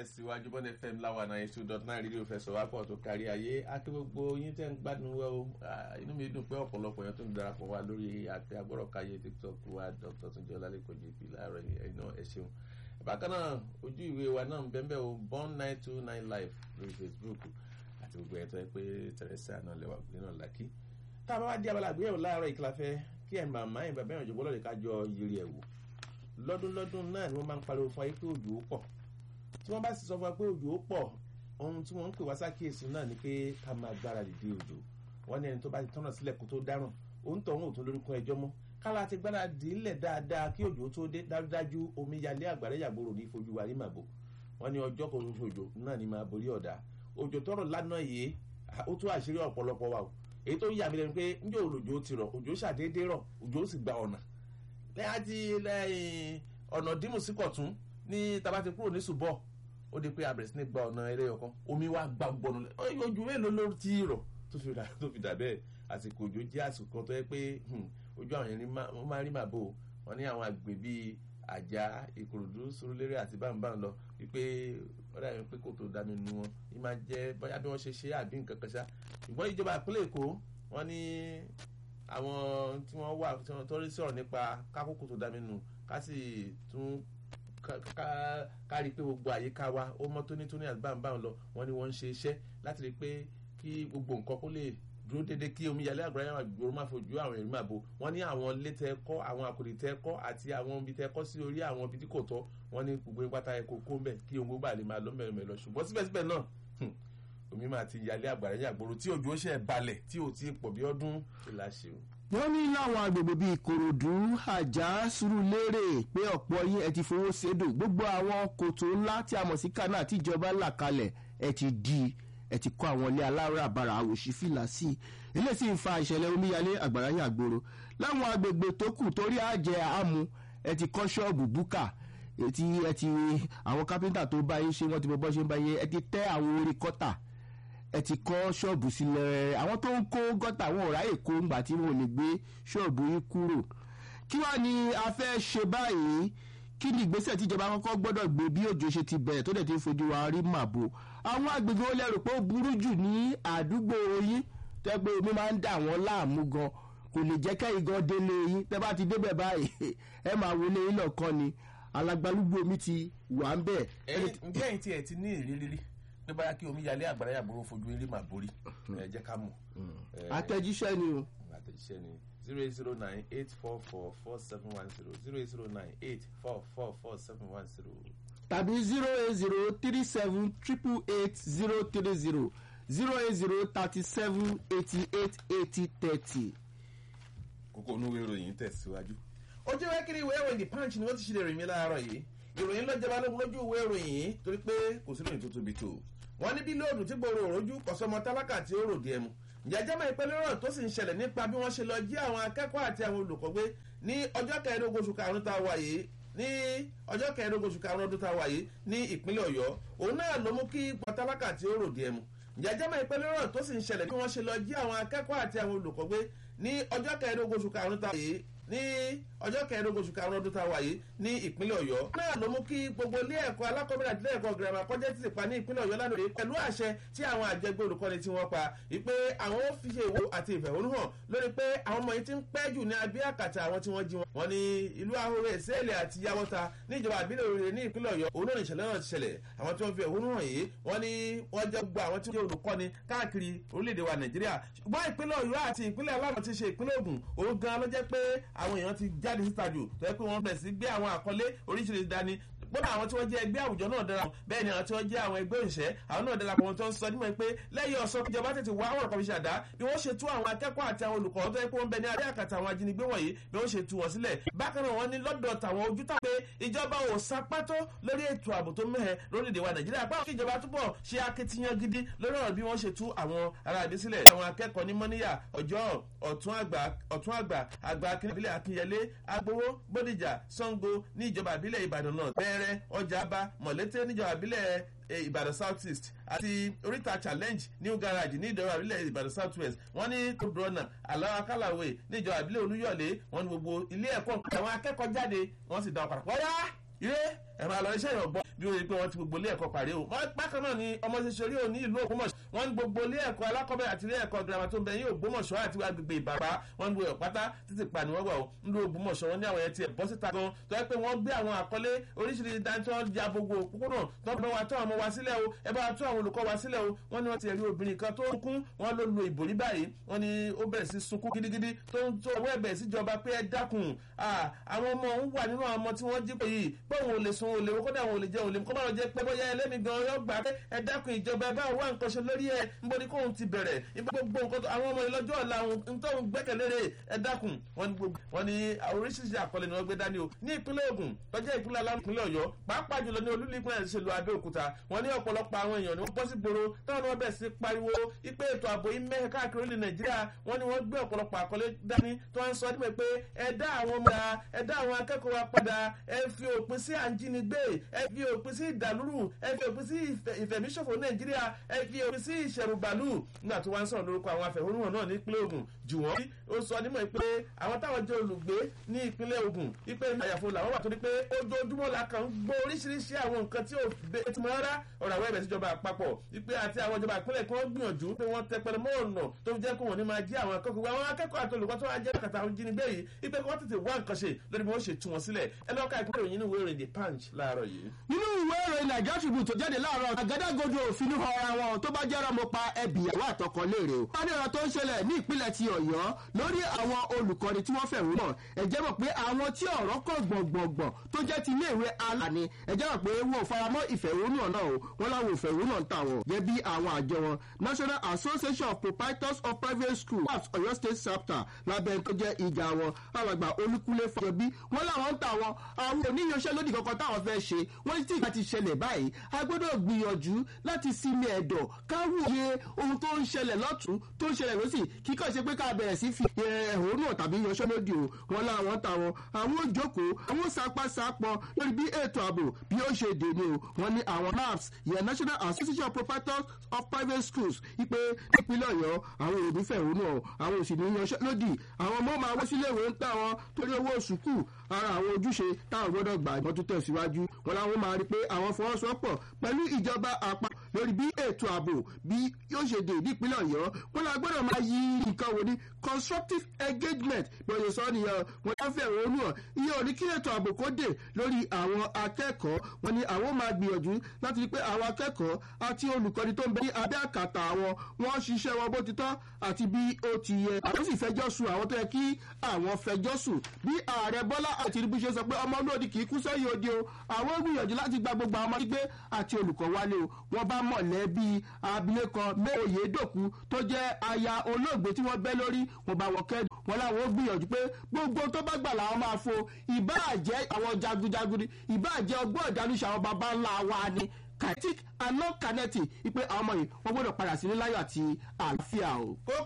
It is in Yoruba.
tẹ̀síwájú bọ́n fm láwa náà two dot nine rédíò fẹsọ̀ wá pọ̀ tó kárí ayé àti gbogbo yín tẹ́ ń gbádùn wẹ́ o inú mi dùn pé ọ̀pọ̀lọpọ̀ yẹn tó ń darapọ̀ wá lórí àti agbọ́rọ̀káyé tiktok wa dr tunjẹ́ ọlálẹ́kọ̀ọ́ jp láàárọ̀ ẹ̀nà ẹ̀ ṣeun bákan náà ojú ìwé wa náà ń bẹ́ẹ̀ o born nine two nine live lórí facebook àti gbogbo ẹ̀ tó yẹ pé teresa náà lẹ́wà gbé náà lákì tá a bá wá di abala àgbéyẹ̀wò láàárọ̀ ìkìláfẹ́ kí ẹ̀ màmá ẹ̀ bàbá ẹ̀ òjòbó lọ́ọ̀dẹ̀ ká jọ yiri ẹ̀ wò lọ́dún lọ́dún náà ni wọ́n máa ń pariwo fún ayé pé òjò ó pọ̀ tí wọ́n bá sì sọ fún wa pé òjò ó pọ̀ ohun tí wọ́n ń pè wá sákìyèsí náà ni pé ká máa gbára dìde òjò wọ́n ní ẹni tó bá ti tọ́nà sílẹ̀ kó tó dáràn òun tọ̀hún òtún lórúkọ ẹjọ́ mọ́ kára ti gbára dìílẹ̀ dáadáa kí òjò tó dé dájúdájú omi yalé àgbàrá yàgbóró ní fojú wa rí màbò wọ́n ní ọjọ́ kan ṣoṣo òjò náà ni máa borí ọ̀dà òjò tọrọ lánàá yìí ó tó àṣírí ọ̀pọ̀lọpọ̀ wa o èyí tó yà mí lẹ́nu pé njẹ́ òjò ti rọ̀ òjò ṣàdédé rọ̀ òjò sì gba ọ̀nà lẹ́yìn àti lẹ́yìn ọ̀nà dìmú sí kọ̀tún ní tabati kúrò ní ṣùbọ̀ ó di pé abẹ̀rẹ̀ sí ní gba ọ̀nà eré ọkàn omi wa gba gbọ̀nù ojú mélòó ló ti rọ̀ tó fi dà bẹ́ẹ̀ àsìkò òjò jẹ́ àsìkò kan tó yẹ pé ojú àwọn yẹn máa rí màbò wọn ní àwọn àgbè bíi àjà ìkòròdú sórólérè àti báńbáń lọ wípé wọ́n dàbí pé kò tó dami nu wọn ní máa jẹ́ bóyá bí wọ́n ṣe ṣe àbí nǹkan kan ṣá ṣùgbọ́n ìjọba ìpínlẹ̀ èkó wọ́n ní àwọn tí wọ́n wà tí wọ́n tọ́rí sọ̀rọ̀ nípa kákòókò tó dami nu ká sì tún ká rí i pé gbogbo àyíká wa ó mọ́ tónítóní àti báńbáń lọ wọ́n ní wọ́n ń ṣe iṣẹ́ láti rí i pé kí gbogbo nǹkan kó lè dúró dédé kí omi yalé àgbàrá yàrá gbòòrò máa fojú àwọn èrè máa bo wọn ní àwọn ilé tẹ kọ àwọn àkòrè tẹ kọ àti àwọn ibi tẹ kọ sí orí àwọn ibi tí kò tọ wọn ní gbogbo pátá ẹkọ kó mbẹ kí ohun gbogbo àlè máa lọ mẹrin lọ ṣùgbọ́n síbẹ̀síbẹ̀ náà omi máa ti yalé àgbàrá yàrá gbòòrò tí òjò ṣe balẹ̀ tí ò ti pọ̀ bí ọdún ìlà ṣe o. wọ́n ní láwọn agbègbè bíi ìkòròdú àjà sùúrùlérè pé ọ̀pọ̀ yín ẹ ti fowó ṣèdò gbogbo àwọn kòtò ńlá tí a mọ̀ sí kánà tíjọba là kalẹ̀ ẹ ti di ẹ ti kọ́ àwọn ilé aláràbarà àwòṣí fìlà sí i eléyìí sì ń fa ìṣẹ̀lẹ̀ omíyalé àgbàrá yàgboro láwọn agbègbè tó kù torí àjẹ àmú ẹ ti kọ́ ṣọ́ọ̀bù búkà ti ẹ ti àwọn kápẹ́ńtà tó bá yín ṣe wọ́n ti bọ́ bọ́ ṣe ń bá yín ẹ ti tẹ́ àwọn orí kọ́tà ẹ ti kọ́ ṣọ́ọ̀bù sílẹ̀ àwọn tó ń kó gọ́tà wọn ò ráyè kó ńgbà tí wọn ò lè gbé ṣọ́ọ̀bù yín kúrò kí wàá ní a fẹ́ ṣe báyìí kí ni ìgbésẹ̀ tíjọba kọ́kọ́ gbọ́dọ̀ gbé bí òjò ṣe ti bẹ̀rẹ̀ tó dẹ̀ ti fojú wa rí màbo àwọn agbègbè ó lẹ́rù pé ó burú jù ní àdúgbò yín tẹ́ pé omi máa ń dà wọ́n láàmú gan kò lè jẹ́ kẹ́yìn gan délé yín tẹ́ bá ti débẹ̀ báyìí ẹ máa wọlé yín lọ́kàn ni alágbálúgbò omi ti wà ń bẹ̀. ǹjẹ́ ẹ̀yin tí ẹ ti ní ìrírí pé báyà kí omi yalé àgbàrá yàgbóró fojú eré màá borí ẹ jẹ́ ká mọ̀. àtẹ̀jíṣẹ́ ni o. àtẹ̀jíṣẹ́ ni zero eight zero nine eight four four four seven one zero zero eight zero nine eight four four four seven one zero. tàbí zero eight zero three seven triple eight zero three zero zero eight zero thirty seven eighty eight eighty thirty. kókó onúwé ìròyìn tẹ̀síwájú. ojú ìwé kiri ìwé ìròyìn the punch ni wọ́n ti ṣe lè rìn mí láàárọ̀ yìí ìròyìn ló jẹba lógun lójú ìwé ìròyìn yìí torí pé kò sí ìròyìn tó tóbi tó wọ́n ní bí lóòdù tí gbòòrò òrojú kọ̀sọ́mọ tálákà tí ó ròdì ẹmu jẹjẹ mọ ìpínlẹ̀ ọ̀rọ̀ tó sì ń ṣẹlẹ̀ nípa bí wọ́n ṣe lọ jí àwọn akẹ́kọ̀ọ́ àti àwọn olùkọ́ gbé ní ọjọ́ kẹẹ̀ẹ́dógún oṣù karùn-ún tá a wà yìí ní ọjọ́ kẹẹ̀ẹ́dógún oṣù karùn-ún ọdún tá a wà yìí ní ìpínlẹ̀ ọ̀yọ́ òun náà ló mú kí pọtálákà tí ó ròdì ẹmu jẹjẹ mọ ìpínlẹ̀ ọ̀rọ̀ tó sì ń ṣẹlẹ̀ bí wọ́n ṣe lọ jí àwọn akẹ́kọ̀ọ́ àti àwọn olùkọ́ gbé ní ọjọ́ kẹẹ̀ẹ́dógún oṣù karùn-ún tá a wà yìí ní ọjọ́ kẹẹ̀ẹ́dógún oṣù karùn-ún ọdún tá a wà yìí ní ìpínlẹ̀ ọ̀yọ́. náà ló mú kí gbogbo ilé ẹ̀kọ́ alákọ̀ọ́bẹ̀rẹ̀ àti ilé ẹ̀kọ́ girama kọjá títì pa ní ìpínlẹ̀ ọ̀yọ́ lánàá pẹ̀lú àṣẹ tí àwọn àjẹgbẹ́ olùkọ́ni tí wọ́n pa wípé àwọn ó fi ṣe ìwò àti ìfẹ̀hónúhàn lórí pé àwọn ọmọ yìí ti ń pẹ́ jù ní abẹ́ àkàtà àwọn tí wọ́n jí wọn. wọ́n ní ìlú ahoro ìsẹ́ẹ̀lẹ̀ àti yawọ́ta níjọba àbílẹ̀ òrèrè ní ìpínlẹ̀ ọ̀yọ́ òun náà ìṣẹ̀lẹ̀ náà ti ṣẹlẹ̀ àwọn tí wọ́n fi ẹ̀hónú hàn yìí wọ́n ní wọ́n jẹ́ gbogbo àwọn tí wọ́n jẹ́ olùkọ́ni káàkiri orílẹ̀-èdè wa nàìjíríà ṣùgbọ́n ìpínlẹ̀ ọ̀yọ́ àti ìpínlẹ̀ aláwọ̀ ti ṣe ìpínlẹ̀ ògùn òun gan ló jẹ́ pé àwọn èèyàn ti jáde síta jù tó yẹ pé wọ́n bẹ̀rẹ̀ sí gbé àwọn àkọlé oríṣiríṣi dání gbọ́dọ̀ àwọn tí wọ́n jẹ́ ẹgbẹ́ àwùjọ náà dára bẹ́ẹ̀ ni àwọn tí wọ́n jẹ́ àwọn ẹgbẹ́ òṣìṣẹ́ àwọn náà dára pọ̀ tó ń sọ nímọ̀ pé lẹ́yìn ọ̀sán ìjọba tètè wá ọ̀rọ̀ kan fi ṣàdá bí wọ́n ṣe tú àwọn akẹ́kọ̀ọ́ àti àwọn olùkọ́ tó yẹ pé wọ́n bẹ ní adé àkàtà àwọn ajínigbé wọ̀nyí bí wọ́n ṣe tú wọn sílẹ̀ bákan náà wọ́n ní lọ́dọ̀ tàwọn ojú tà pé ìjọba ò sapátó lórí ètò ààbò tó mẹ́hẹ lórílẹ̀‐èdè wa nàìjíríà pàwọn kí ìjọba túbọ̀ ṣe akitiyan gidi lórí ọ̀rọ̀ bí wọ́n ṣe tú àwọn ará ìdí sílẹ̀ àwọn akẹ́kọ̀ọ́ ní mọ́níyà ọjọ́ ọ̀tún àgbà ọ̀tún àgbà àgbà akínbílẹ̀ akínyẹlé agbowó bódìjà sango ní ìjọba ìbílẹ̀ ìbàdàn náà bẹ́ẹ̀rẹ̀ ọjà bá mọ̀lété níjọba ìbílẹ̀ ìbàdàn south east àti oríta challenge new garage ní ìjọba ìbílẹ̀ ìbàdàn south west wọ́n ní tóbrọ́nà aláwa kálàwé ní ìjọba ìbílẹ̀ olúyọ̀lé wọ́n ní gbogbo ilé ẹ̀kọ́ àwọn akẹ́kọ̀ọ́ jáde wọ́n sì dá ọ̀pàdà wọ́yá ire ẹ máa lọ iṣẹ́ ìrọ̀gbọ́n bí ó yẹ pé wọ́n ti gbogbo ilé ẹ̀kọ́ parí o bákan náà ni ọmọ ṣẹṣẹ rí òní ìlú ògbómọ̀ṣọ́ wọ́n ní gbogbo ilé ẹ̀kọ́ alákọ̀ọ́bẹ̀rẹ̀ àti ilé ẹ̀kọ́ girama tó ń bẹ ní ògbómọ̀ṣọ́ àti agbègbè ìbàbá wọ́n ń lo ọ̀pátá títí pa ni wọ́n wà ó ń lo ògbómọ̀ṣọ́ wọn ní àwọn ẹtì ẹ̀bọ́ síta gan tó yẹ pé wọ́n gbé àwọn àkọlé oríṣiríṣi dáńtí wọ́n ya gbogbo òpópónà tó bá wa tó àwọn ọmọ wa sílẹ̀ o ẹ bá wa tó àwọn olùkọ́ wa sílẹ̀ o wọ́n ní wọ́n ti rí obìnrin kan tó ń kún wọ́n ló lo ìbòrí báyìí wọ́n ní ó bẹ̀rẹ̀ sí sunkún gidigidi tó ń tó ọwọ́ ẹ̀bẹ̀ síjọba pé ẹ dákun àwọn ọmọ òun wà nínú àwọn ọmọ tí wọ́n jí pé yìí pé òun ò lè sun òun lè wọ́n kódà òun ò lè jẹ òun lè kó má lọ jẹ pé bóyá ẹlẹ́mi gan yọ gbà pé ẹ dákun ìjọba ẹ bá wà nǹkan ṣe lórí ẹ níbo ni kóun ti bẹ̀rẹ̀ gbogbo nǹkan àwọn ọmọ ìlọ́jọ́ ọ̀la òun tó ń gbẹ́kẹ̀lé ẹ dákun wọ́n ní oríṣiríṣi àkọlé ni wọ́n gbé dání o ní ìpínlẹ̀ Ògùn tọ́jú ìpínlẹ̀ aláwọ̀ ìpínlẹ̀ Ọ̀yọ́ pàápàá jùlọ ní olúlé ìpínlẹ̀ ṣe lu Abẹ́òkúta wọ́n ní ọ̀pọ̀lọpọ̀ àwọn èèyàn ni wọ́n bọ́ sí gbòòrò táwọn náà bẹ̀rẹ̀ sí pariwo ipe ètò ààbò yìí mẹ́hẹ̀ káàkiri orílẹ̀ Nàìjíríà wọ́n ní wọ́n gbé ọ̀pọ̀lọpọ̀ àkọlé dání tó ń sọ nípa pé ẹ dá àwọn ọmọ ya ẹ dá àwọn akẹ́kọ̀ọ́ wa padà ẹ fi òpin sí àǹjínigbé ẹ fi òpin sí ìdàlúrù ẹ fi òpin sí ìfẹ̀míṣòfò Nàìjíríà ẹ fi òpin sí ìṣẹ̀rùbàlù nígbà tó wá ń sọ̀rọ̀ lórúkọ àwọn afẹ̀hónúhàn náà ní ìpínlẹ̀ Ògùn jù wọ́n ó sọ nímọ̀ pé àwọn táwọn jẹ́ olùgbé ní ìpínlẹ̀ Ògùn ipe àyàfo làwọn wà torí pé ojoojúmọ́ la kàn ń gbọ́ oríṣiríṣi àwọn nǹkan tí ò bẹ́ẹ̀ tí mo rárá ọ̀rọ̀ àwọn ẹ̀bẹ̀ síjọba àpapọ̀ ipe àti àwọn ìjọba ìpínlẹ̀ kí wọ́n gbìyànjú pé wọ́n tẹpẹlẹ mọ́ ọ̀nà tó fi jẹ́ kó wọ́n ní máa jí àwọn akẹ́kọ̀ọ́ àwọn akẹ́kọ̀ọ́ àti olùkọ́ tó wá jẹ́ kàtà àwọn jínigbé yìí ipe kí wọ́n tètè wá nǹkan ṣe lórí bí wọ́n ṣe tú wọn sílẹ̀ ẹ lọ́ka ìpínlẹ̀ òyìn ìwé ìròyìn the punch láàárọ̀ yìí. nínú ìwé ìròyìn nàìjíríà tribune tó jáde láàárọ̀ àgádágodo òfin ní ọ̀rọ̀ àwọn tó bá jẹ́rọ mo pa ẹbí ìyàwó àtọkọ léèrè o. wọ́n ní ọ̀rọ̀ tó ń ṣẹlẹ̀ ní ìpínlẹ̀ ti ọ̀yọ́ lórí àwọn olùkọ́ni tí wọ́n fẹ̀rù náà ẹ jẹ́ mọ̀ pé àwọn tí ọ̀rọ̀ kọ̀ gbọ̀ngbọ̀ngbọ̀n tó jẹ́ ti iléèwé alani ẹ jẹ́ mọ̀ pé wọn ò faramọ́ ìfẹ̀hónúhàn náà o wọ́n láwọn ìfẹ̀hónúhàn tà wọ́n gẹ́gẹ́ bí àwọn àjọ wọn national association of proprietors of private schools wats ọ̀yọ́ state chapter lábẹ́ tó jẹ́ ìjà wọn alàgbà olúkúlé fàjọbí wọ́n láwọn ń tà wọn àwọn oníyanṣẹ́lódì kankan táwọn fẹ́ ṣe wọ́n ní tí ìgbà ti ṣẹlẹ̀ báyìí a gbọ́dọ̀ gbìyànjú láti sinmi ẹ̀dọ̀ káwòye ohun tó ń ṣẹlẹ̀ lọ́tún tó ń ṣẹlẹ̀ lọ́sì kíkọ́ ṣe pé ká bẹ̀rẹ̀ sí fi ẹ̀hónú tàbí yanṣẹ́lódì o wọ́n láwọn ń tà wọn àwọn òjòkó àwọn sapasapọ̀ lórí bí ètò ààbò bí ó ṣe dè ní o wọ́n ní àwọn naps yẹn national association of proprietors of private schools ipe nípínlẹ̀ ọ̀yọ́ àwọn òbí fẹ̀hónú ọ̀ àwọn òsì ní yanṣẹ́lódì àwọn ọmọ máa wọ́ sílé ìwé ń tà wọn torí owó sùkúù ara àwọn ojúṣe táwọn gbọ́dọ̀ gbà ìmọ̀ tó tẹ̀síwájú wọn làwọn máa rí pé àwọn fọwọ́sowọ́pọ̀ pẹ̀lú ìjọba àpá lórí bí ètò ààbò bí yóò ṣe dé nípínlẹ̀ ọ̀yọ́ wọn là gbọ́dọ̀ máa yí nǹkan wò ní constructive engagement bí wọ́n ṣe sọ nìyẹn wọn yá fẹ́ ronú ọ̀ iye òní kí ètò ààbò kó dé lórí àwọn akẹ́kọ̀ọ́ wọn ni àwọn máa gbìyànjú láti rí pé àwọn akẹ́kọ̀ọ́ àti olùkọ́ni tó ń bẹ ní abẹ́ àkàtà àwọn wọ́n ṣiṣẹ́ wọn bó ti tọ́ àti bí ó ti yẹ àwọn sì fẹjọ́ sùn àwọn tó yẹ kí àwọn fẹjọ́ sùn bí ààrẹ bọ́lá àti ìrìbù ṣe sọ pé ọmọ olóòdì kì í kú sẹ́yìn òde o àwọn gbìyànjú láti gba gbogbo àwọn ọmọdé gbé àti olùkọ́ wálé o wọ́n bá mọ̀lẹ́bí abilékọ mẹ́òyédòkú tó jẹ́ aya olóògbé tí wọ́n bẹ́ lórí wọ́n bá wọ́n kẹ́dùn wọn làwọn gbìyànjú pé gbogbo tó bá gbà làwọn máa fo ìbáàjẹ́ àwọn jagunjagun ìbáàjẹ́ ọgbọ́n ìdánúṣe àwọn baba ńlá wa ni kinetic and non kinetic ipe àwọn ọmọ yìí wọ́n gbọ́dọ̀ padà sílé láyọ̀ àti àlàáfíà o.